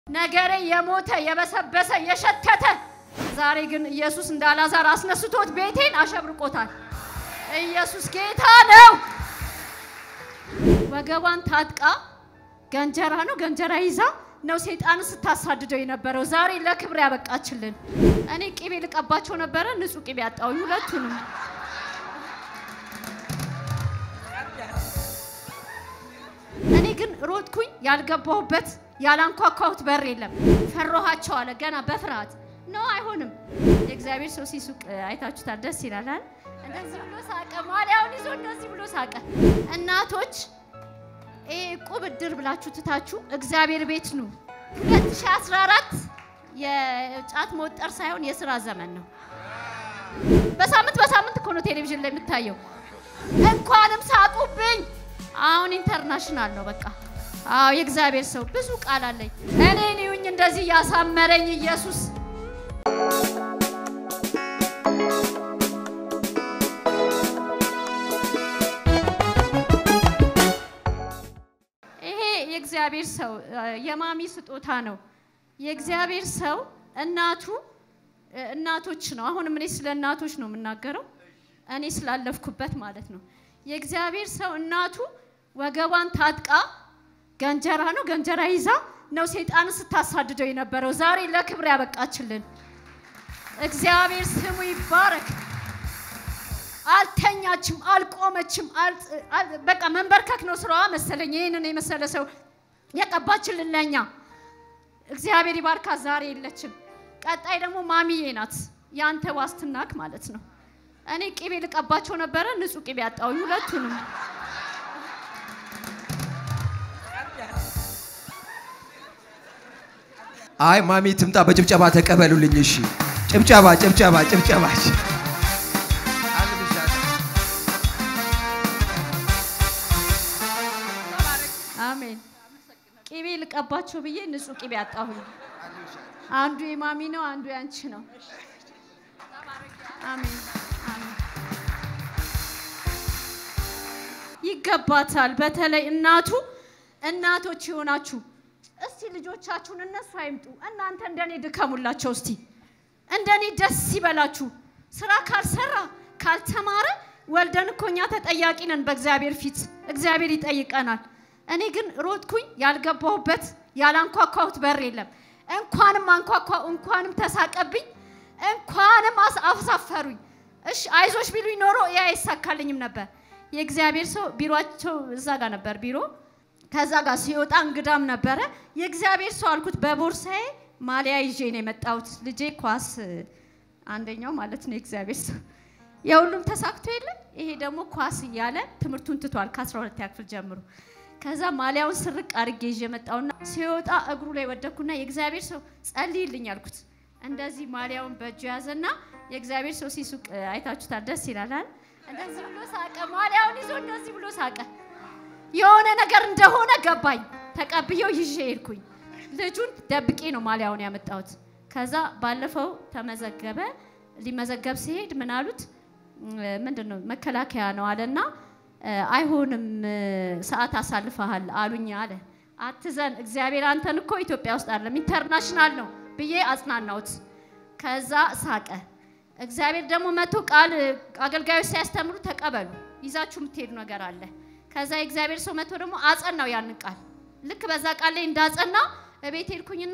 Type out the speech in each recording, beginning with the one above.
ነገሬ የሞተ የበሰበሰ የሸተተ ዛሬ ግን ኢየሱስ እንደ አልዓዛር አስነስቶት ቤቴን አሸብርቆታል። ኢየሱስ ጌታ ነው። ወገቧን ታጥቃ ገንጀራ ነው ገንጀራ ይዛ ነው ሰይጣንን ስታሳድደው የነበረው። ዛሬ ለክብር ያበቃችልን። እኔ ቂቤ ልቀባቸው ነበረ፣ ንጹህ ቂቤ አጣሁኝ ሁለቱንም። እኔ ግን ሮጥኩኝ፣ ያልገባሁበት ያላንኳኳሁት በር የለም። ፈሮሃቸው አለ ገና በፍርሃት ነው። አይሆንም። የእግዚአብሔር ሰው ሲሱቅ አይታችሁታል። ደስ ይላል አይደል? እንደዚህ ብሎ ሳቀ። ማሊያውን ይዞ እንደዚህ ብሎ ሳቀ። እናቶች ይሄ ቁብ እድር ብላችሁ ትታችሁ እግዚአብሔር ቤት ኑ። 2014 የጫት መወጠር ሳይሆን የስራ ዘመን ነው። በሳምንት በሳምንት እኮ ነው ቴሌቪዥን ላይ የምታየው። እንኳንም ሳቁብኝ። አሁን ኢንተርናሽናል ነው በቃ። አዎ የእግዚአብሔር ሰው ብዙ ቃል አለኝ። እኔን ይሁኝ እንደዚህ ያሳመረኝ ኢየሱስ ይሄ የእግዚአብሔር ሰው የማሚ ስጦታ ነው። የእግዚአብሔር ሰው እናቱ እናቶች ነው። አሁንም እኔ ስለ እናቶች ነው የምናገረው፣ እኔ ስላለፍኩበት ማለት ነው። የእግዚአብሔር ሰው እናቱ ወገቧን ታጥቃ ገንጀራ ነው ገንጀራ ይዛ ነው ሰይጣንን ስታሳድደው የነበረው። ዛሬ ለክብር ያበቃችልን እግዚአብሔር ስሙ ይባረክ። አልተኛችም፣ አልቆመችም። በቃ መንበርከክ ነው ስራዋ መሰለኝ። ይህንን የመሰለ ሰው የቀባችልን ለኛ እግዚአብሔር ይባርካት። ዛሬ የለችም። ቀጣይ ደግሞ ማሚዬ ናት፣ ያንተ ዋስትናክ ማለት ነው። እኔ ቂቤ ልቀባቸው ነበረ፣ ንጹህ ቂቤ አጣሁኝ ሁለቱንም። አይ ማሚ ትምጣ፣ በጭብጨባ ተቀበሉልኝ። እሺ፣ ጭብጨባ ጭብጨባ ጭብጨባ። አሜን። ቂቤ ልቀባቸው ብዬ ንጹህ ቂቤ አጣሁኝ። አንዱ የማሚ ነው፣ አንዱ ያንቺ ነው። አሜን አሜን። ይገባታል። በተለይ እናቱ እናቶች የሆናችሁ እስቲ ልጆቻችሁን እነሱ አይምጡ፣ እናንተ እንደኔ ድከሙላቸው። እስቲ እንደኔ ደስ ይበላችሁ። ስራ ካልሰራ ካልተማረ ወልደን እኮ እኛ ተጠያቂ ነን በእግዚአብሔር ፊት፣ እግዚአብሔር ይጠይቀናል። እኔ ግን ሮጥኩኝ፣ ያልገባሁበት ያላንኳኳሁት በር የለም። እንኳንም አንኳኳ፣ እንኳንም ተሳቀብኝ፣ እንኳንም አሳፈሩኝ። እሺ አይዞሽ ቢሉኝ ኖሮ ያ አይሳካልኝም ነበር። የእግዚአብሔር ሰው ቢሮቸው እዛ ጋር ነበር ቢሮ ከዛ ጋር ሲወጣ እንግዳም ነበረ። የእግዚአብሔር ሰው አልኩት። በቦርሳዬ ማሊያ ይዤ ነው የመጣሁት። ልጄ ኳስ አንደኛው ማለት ነው የእግዚአብሔር ሰው የሁሉም ተሳክቶ የለ ይሄ ደግሞ ኳስ እያለ ትምህርቱን ትቷል ከ12 ክፍል ጀምሮ። ከዛ ማሊያውን ስርቅ አድርጌ ይዤ መጣሁና ሲወጣ እግሩ ላይ ወደኩና የእግዚአብሔር ሰው ጸልይልኝ አልኩት። እንደዚህ ማሊያውን በእጁ ያዘና የእግዚአብሔር ሰው ሲሱቅ አይታችሁታል። ደስ ይላል አይደል? እንደዚህ ብሎ ሳቀ። ማሊያውን ይዞ እንደዚህ ብሎ ሳቀ። የሆነ ነገር እንደሆነ ገባኝ። ተቀብየው ይዤ ሄድኩኝ። ልጁን ደብቄ ነው ማሊያውን ያመጣሁት። ከዛ ባለፈው ተመዘገበ። ሊመዘገብ ሲሄድ ምን አሉት? ምንድን ነው መከላከያ ነው አለና አይሆንም ሰዓት አሳልፈሃል አሉኝ አለ። አትዘን፣ እግዚአብሔር አንተን እኮ ኢትዮጵያ ውስጥ አይደለም ኢንተርናሽናል ነው ብዬ አጽናናሁት። ከዛ ሳቀ። እግዚአብሔር ደግሞ መቶ ቃል አገልጋዮች ሲያስተምሩ ተቀበሉ፣ ይዛችሁ የምትሄዱ ነገር አለ ከዛ የእግዚአብሔር ሰው መጥቶ ደግሞ አጸናው ያንን ቃል። ልክ በዛ ቃል ላይ እንዳጸና እቤት ሄድኩኝና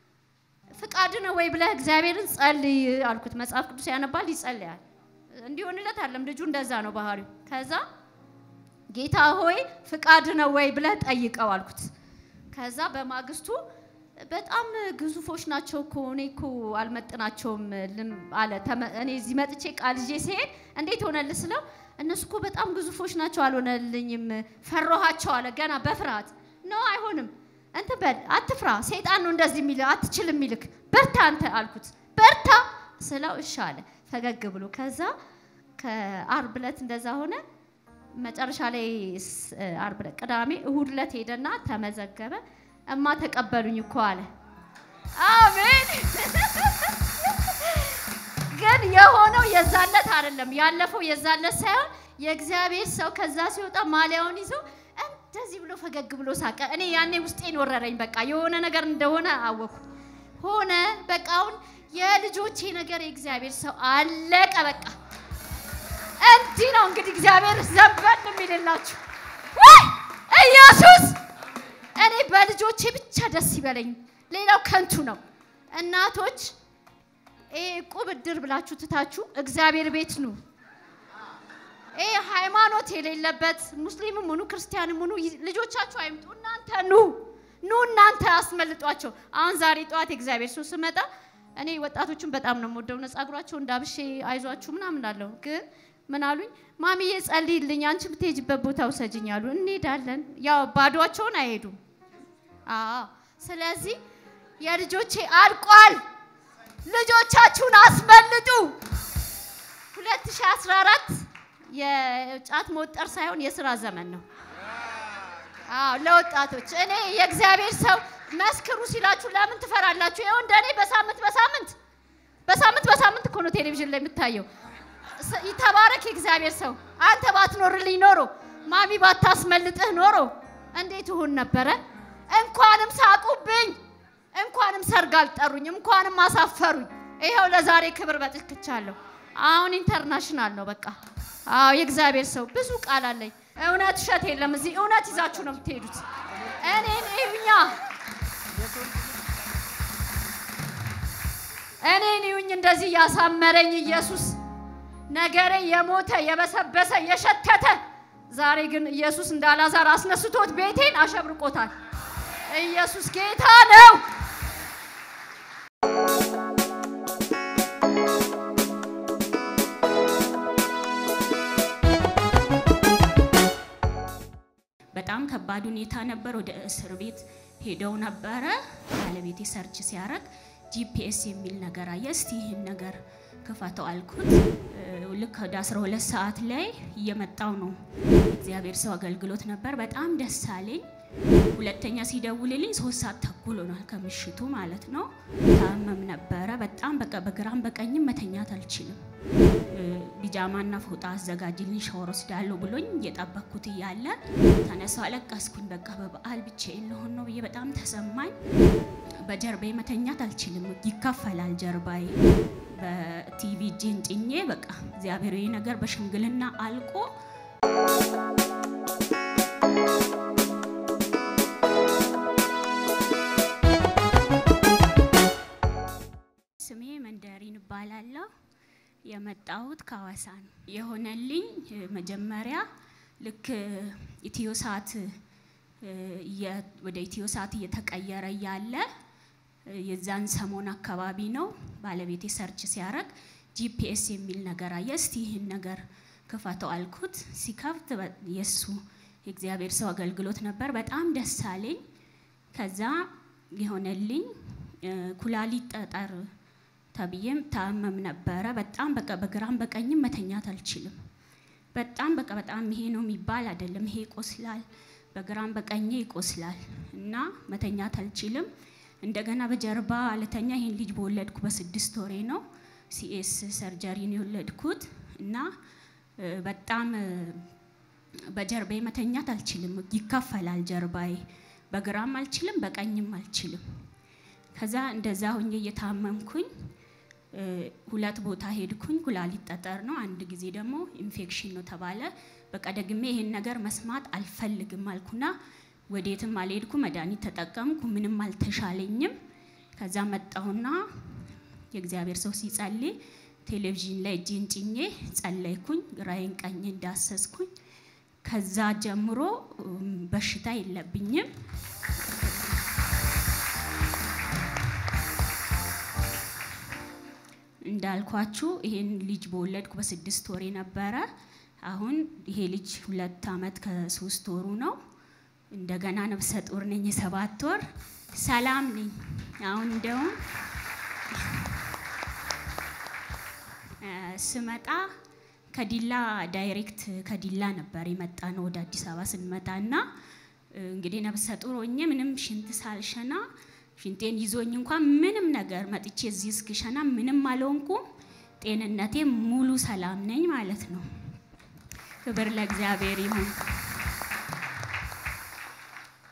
ፍቃድ ነው ወይ ብለህ እግዚአብሔርን ጸልይ አልኩት። መጽሐፍ ቅዱስ ያነባል ይጸልያል። እንዲሆንለት አለም ልጁ እንደዛ ነው ባህሪው። ከዛ ጌታ ሆይ ፍቃድ ነው ወይ ብለህ ጠይቀው አልኩት። ከዛ በማግስቱ በጣም ግዙፎች ናቸው እኮ እኔ እኮ አልመጥናቸውም አለ። እኔ እዚህ መጥቼ ቃል ይዤ ሲሄድ እንዴት ሆነልህ ስለው እነሱ እኮ በጣም ግዙፎች ናቸው፣ አልሆነልኝም፣ ፈራኋቸው አለ። ገና በፍርሃት ነው። አይሆንም፣ እንትን በል አትፍራ፣ ሰይጣን ነው እንደዚህ የሚልህ አትችልም የሚልክ በርታ አንተ አልኩት። በርታ ስለው እሺ አለ ፈገግ ብሎ። ከዛ ከአርብ ዕለት እንደዛ ሆነ። መጨረሻ ላይ አርብ ዕለት ቅዳሜ፣ እሁድ ዕለት ሄደና ተመዘገበ። እማ ተቀበሉኝ እኮ አለ። አሜን ግን የሆነው የዛለት አይደለም፣ ያለፈው የዛለት ሳይሆን የእግዚአብሔር ሰው ከዛ ሲወጣ ማሊያውን ይዞ እንደዚህ ብሎ ፈገግ ብሎ ሳቀ። እኔ ያኔ ውስጤን ወረረኝ። በቃ የሆነ ነገር እንደሆነ አወኩ። ሆነ በቃ አሁን የልጆቼ ነገር የእግዚአብሔር ሰው አለቀ። በቃ እንዲህ ነው እንግዲህ እግዚአብሔር ዘንበል የሚልላችሁ ወይ ኢየሱስ። እኔ በልጆቼ ብቻ ደስ ይበለኝ፣ ሌላው ከንቱ ነው። እናቶች ይሄ ዕቁብ ዕድር ብላችሁ ትታችሁ እግዚአብሔር ቤት ኑ። ይሄ ሃይማኖት የሌለበት ሙስሊምም ሁኑ ክርስቲያንም ሁኑ ልጆቻችሁ አይምጡ። እናንተ ኑ ኑ እናንተ አስመልጧቸው። አሁን ዛሬ ጠዋት የእግዚአብሔር ሰው ስመጣ እኔ ወጣቶቹን በጣም ነው የምወደው። ጸጉራቸው እንዳብሼ አይዟችሁ ምናምን አለው። ግን ምን አሉኝ? ማሚዬ ጸልይልኝ፣ አንቺ ብትሄጅበት ቦታ ውሰጅኝ አሉ። እንሄዳለን። ያው ባዷቸውን አይሄዱም። አዎ። ስለዚህ የልጆቼ አልቋል። ልጆቻችሁን አስመልጡ። 2014 የጫት መወጠር ሳይሆን የስራ ዘመን ነው። አዎ ለወጣቶች እኔ የእግዚአብሔር ሰው መስክሩ ሲላችሁ ለምን ትፈራላችሁ? ይኸው እንደኔ በሳምንት በሳምንት በሳምንት በሳምንት እኮ ነው ቴሌቪዥን ላይ የምታየው። ይተባረክ የእግዚአብሔር ሰው። አንተ ባትኖርልኝ ኖሮ ማሚ ባታስመልጥህ ኖሮ እንዴት ይሁን ነበረ? እንኳንም ሳቁብኝ፣ እንኳንም ሰርግ አልጠሩኝ፣ እንኳንም አሳፈሩኝ። ይኸው ለዛሬ ክብር በጥክቻለሁ። አሁን ኢንተርናሽናል ነው በቃ። አዎ የእግዚአብሔር ሰው ብዙ ቃል አለኝ። እውነት እሸት የለም እዚህ እውነት ይዛችሁ ነው የምትሄዱት። እኔን እዩኛ፣ እኔን እዩኝ፣ እንደዚህ ያሳመረኝ ኢየሱስ ነገሬ የሞተ የበሰበሰ የሸተተ ዛሬ ግን ኢየሱስ እንደ አልዓዛር አስነስቶት ቤቴን አሸብርቆታል። ኢየሱስ ጌታ ነው። በጣም ከባድ ሁኔታ ነበር። ወደ እስር ቤት ሄደው ነበረ። ባለቤቴ ሰርች ሲያደርግ ጂፒኤስ የሚል ነገር አየ። እስቲ ይህን ነገር ክፈተው አልኩት። ልክ ወደ 12 ሰዓት ላይ እየመጣው ነው። እግዚአብሔር ሰው አገልግሎት ነበር። በጣም ደስ አለኝ። ሁለተኛ ሲደውልልኝ ሶስት ሰዓት ተኩል ሆኗል ከምሽቱ ማለት ነው። ታመም ነበረ በጣም በቃ በግራም በቀኝም መተኛት አልችልም። ቢጃማና ፎጣ አዘጋጅልኝ ሻወር ወስዳለሁ ብሎኝ እየጠበቅኩት እያለ ተነሳው አለቀስኩኝ። በቃ በበዓል ብቻዬን ልሆን ነው ብዬ በጣም ተሰማኝ። በጀርባዬ መተኛት አልችልም፣ ይከፈላል ጀርባዬ። በቲቪ እጄን ጭኜ በቃ እግዚአብሔር ነገር በሽምግልና አልቆ ስሜ መንደሪን እባላለሁ። የመጣሁት ከሐዋሳ ነው። የሆነልኝ መጀመሪያ ልክ ኢትዮሳት ወደ ኢትዮሳት እየተቀየረ እያለ የዛን ሰሞን አካባቢ ነው ባለቤቴ ሰርች ሲያደርግ ጂፒኤስ የሚል ነገር አየ። እስቲ ይህን ነገር ክፈተው አልኩት። ሲከፍት የእሱ የእግዚአብሔር ሰው አገልግሎት ነበር። በጣም ደስ አለኝ። ከዛ የሆነልኝ ኩላሊት ጠጠር ተብዬም ታመም ነበረ። በጣም በቃ በግራም በቀኝም መተኛት አልችልም። በጣም በቃ በጣም ይሄ ነው የሚባል አይደለም። ይሄ ይቆስላል፣ በግራም በቀኝ ይቆስላል እና መተኛት አልችልም። እንደገና በጀርባ አለተኛ ይሄን ልጅ በወለድኩ በስድስት ወሬ ነው ሲኤስ ሰርጀሪን የወለድኩት እና በጣም በጀርባዬ መተኛት አልችልም። ይከፈላል ጀርባዬ። በግራም አልችልም፣ በቀኝም አልችልም። ከዛ እንደዛ ሁኜ እየታመምኩኝ ሁለት ቦታ ሄድኩኝ። ኩላሊት ጠጠር ነው፣ አንድ ጊዜ ደግሞ ኢንፌክሽን ነው ተባለ። በቃ ደግሜ ይሄን ነገር መስማት አልፈልግም አልኩና ወዴትም አልሄድኩ። መድኃኒት ተጠቀምኩ፣ ምንም አልተሻለኝም። ከዛ መጣሁና የእግዚአብሔር ሰው ሲጸልይ ቴሌቪዥን ላይ እጄን ጭኜ ጸለይኩኝ። ግራዬን ቀኝ እንዳሰስኩኝ። ከዛ ጀምሮ በሽታ የለብኝም። እንዳልኳችሁ ይሄን ልጅ በወለድኩ በስድስት ወሬ ነበረ። አሁን ይሄ ልጅ ሁለት አመት ከሶስት ወሩ ነው። እንደገና ነብሰ ጡር ነኝ፣ የሰባት ወር ሰላም ነኝ። አሁን እንደውም ስመጣ ከዲላ ዳይሬክት ከዲላ ነበር የመጣ ነው ወደ አዲስ አበባ ስንመጣ እና እንግዲህ ነብሰ ጡር ሆኜ ምንም ሽንት ሳልሸና ሽንቴን ይዞኝ እንኳን ምንም ነገር መጥቼ እዚህ እስክሸና ምንም አልሆንኩም። ጤንነቴ ሙሉ ሰላም ነኝ ማለት ነው። ክብር ለእግዚአብሔር ይሁን።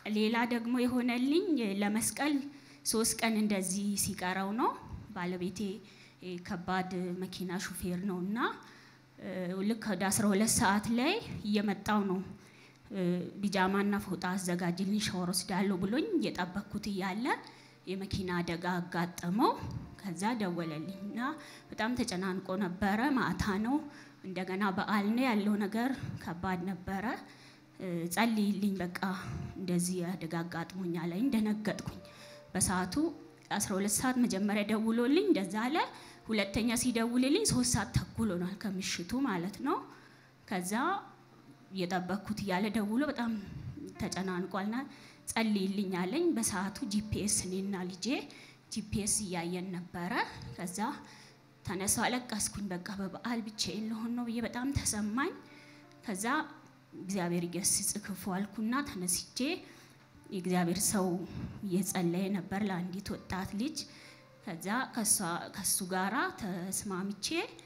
ሌላ ደግሞ የሆነልኝ ለመስቀል ሶስት ቀን እንደዚህ ሲቀረው ነው። ባለቤቴ እ፣ ከባድ መኪና ሹፌር ነው እና እ፣ ልክ ወደ 12 ሰዓት ላይ እየመጣው ነው እ፣ ቢጃማና ፎጣ አዘጋጅልኝ ሻወር ወስዳለሁ ብሎኝ እየጠበቅኩት እያለ የመኪና አደጋ አጋጠመው። ከዛ ደወለልኝ እና በጣም ተጨናንቆ ነበረ። ማታ ነው፣ እንደገና በዓል ነው ያለው ነገር ከባድ ነበረ። እ፣ ጸልይልኝ በቃ እንደዚህ አደጋ አጋጥሞኛል ላይ እንደነገጥኩኝ በሰዓቱ 12 ሰዓት መጀመሪያ ደውሎልኝ እንደዛ አለ። ሁለተኛ ሲደውልልኝ ሶስት ሰዓት ተኩል ሆኗል ከምሽቱ ማለት ነው። ከዛ እየጠበቅኩት እያለ ደውሎ በጣም ተጨናንቋልና ጸልይልኝ አለኝ። በሰዓቱ ጂፒኤስ እኔና ልጄ ጂፒኤስ እያየን ነበረ። ከዛ ተነሳው አለቀስኩኝ። በቃ በበዓል ብቻዬን ልሆን ነው ብዬ በጣም ተሰማኝ። ከዛ እግዚአብሔር ይገስጽ ክፉ አልኩና ተነስቼ የእግዚአብሔር ሰው እየጸለየ ነበር ለአንዲት ወጣት ልጅ። ከዛ ከሷ- ከሱ ጋራ ተስማምቼ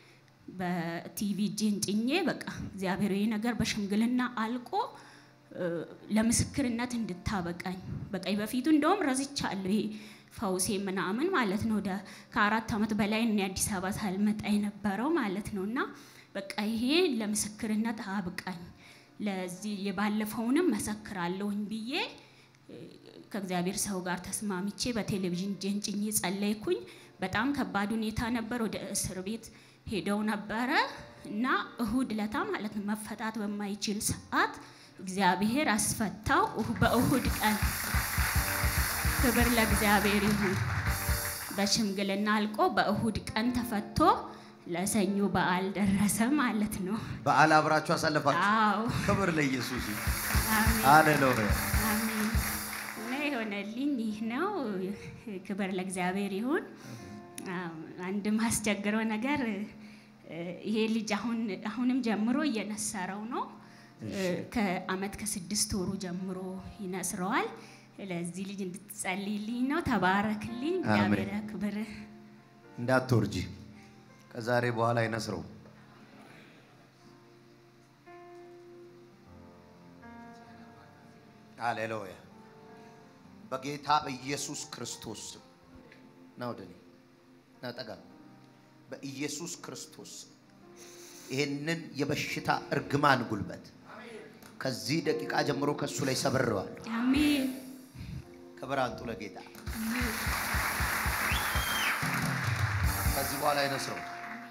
በቲቪ እጄን ጭኜ በቃ እግዚአብሔር ይህ ነገር በሽምግልና አልቆ እ፣ ለምስክርነት እንድታበቃኝ በቃ በፊቱ እንደውም ረዝቻለሁ ይሄ ፈውሴ ምናምን ማለት ነው። ወደ ከአራት ዓመት በላይ እኔ አዲስ አበባ ሳልመጣ የነበረው ማለት ነው። እና በቃ ይሄ ለምስክርነት አብቃኝ ለዚህ የባለፈውንም መሰክራለሁኝ ብዬ እ፣ ከእግዚአብሔር ሰው ጋር ተስማምቼ በቴሌቪዥን እጄን ጭኜ ጸለይኩኝ። በጣም ከባድ ሁኔታ ነበር። ወደ እስር ቤት ሄደው ነበረ እና እሁድ ለታ ማለት ነው መፈታት በማይችል ሰዓት እግዚአብሔር አስፈታው። እሁ- በእሁድ ቀን ክብር ለእግዚአብሔር ይሁን። በሽምግልና አልቆ በእሁድ ቀን ተፈቶ ለሰኞ በዓል ደረሰ ማለት ነው። በዓል አብራችሁ አሳለፋችሁ። አዎ ክብር ለኢየሱስ ይሁን። አሜን። ሃሌሉያ። አሜን። እና የሆነልኝ ይህ ነው። ክብር ለእግዚአብሔር ይሁን። አዎ፣ አንድ ማስቸግረው ነገር እ፣ ይሄ ልጅ አሁን አሁንም ጀምሮ እየነሰረው ነው። እ፣ ከአመት ከስድስት ወሩ ጀምሮ ይነስረዋል። ለዚህ ልጅ እንድትጸልይልኝ ነው። ተባረክልኝ። እግዚአብሔር ክብር እንዳትወርጂ ከዛሬ በኋላ አይነስረው። ሃሌሉያ። በጌታ በኢየሱስ ክርስቶስ ስም ና ወደ እኔ ና ጠጋ። በኢየሱስ ክርስቶስ ስም ይህንን የበሽታ እርግማን ጉልበት ከዚህ ደቂቃ ጀምሮ ከእሱ ላይ ሰብሬዋለሁ። አሜን። ክብር አንጡ ለጌታ። ከዚህ በኋላ አይነስረው።